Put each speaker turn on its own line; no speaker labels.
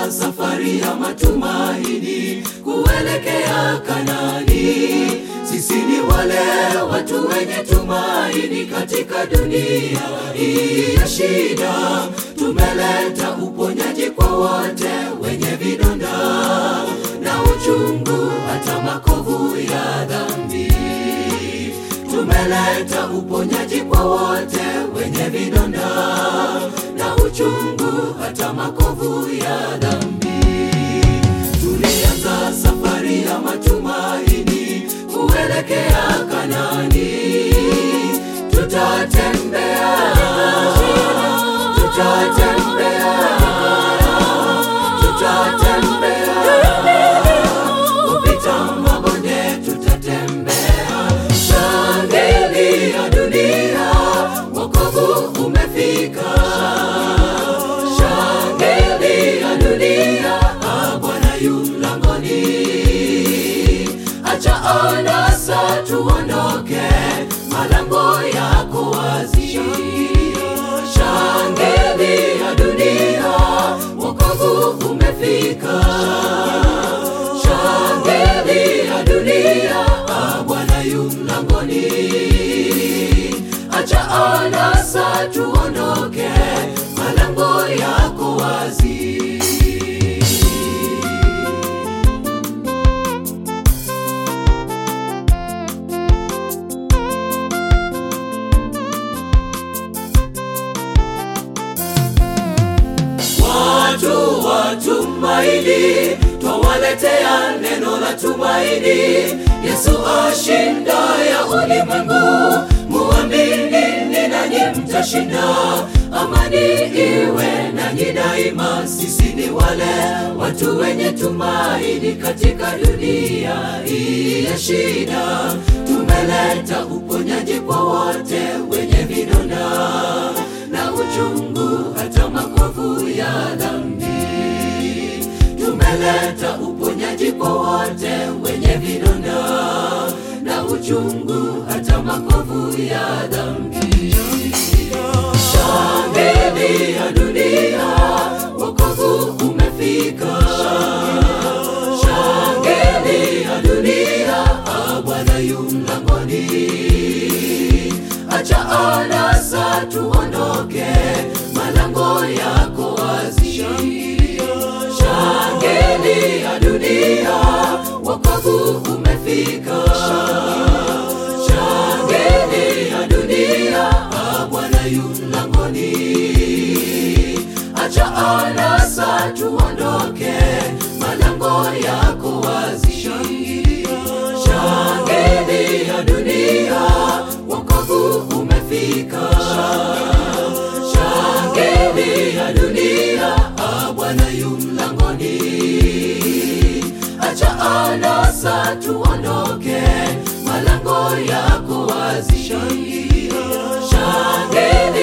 safari ya matumaini kuelekea Kanani. Sisi ni wale watu wenye tumaini katika dunia hii ya shida. Tumeleta uponyaji kwa wote wenye vidonda na uchungu, hata makovu ya dhambi. Tumeleta uponyaji kwa wote wenye vidonda na uchungu, hata makovu ya dhambi. Tulianza safari ya matumaini kuelekea Kanani. Tutatembea, tutatembea, tutatembea kupita mabonde, tutatembea. Shangilia dunia, wokovu umefika. Shangilia dunia, ah, Bwana yu mlangoni. Acha anasa tuondoke, malango yako wazi. Shangilia dunia, wokovu umefika. Shangilia dunia, ah, Bwana yu mlangoni. Acha anasa tuondoke, malango yako wazi. Watu wa tumaini, twawaletea neno la tumaini. Yesu ashinda ya ulimwengu, muaminini nanyi mtashinda. Amani iwe nanyi daima. Sisi ni wale watu wenye tumaini katika dunia hii ya shida. Tumeleta uponyaji kwa wote wenye vidonda na uchungu, hata makovu ya dhambi. Tumeleta uponyaji kwa wote wenye vidonda na uchungu, hata makovu ya dhambi. Shangilia dunia, wokovu umefika. Shangilia dunia, ah, Bwana yu mlangoni. Acha anasa tuondoke, malango yako wazi. Shangilia dunia, wokovu umefika. Shangilia dunia, ah, Bwana yu mlangoni. Acha anasa tuondoke, malango yako wazi. Shangilia dunia, wokovu umefika. Shangilia dunia, ah, Bwana yu mlangoni. Acha anasa tuondoke, malango yako wazi. Shangilia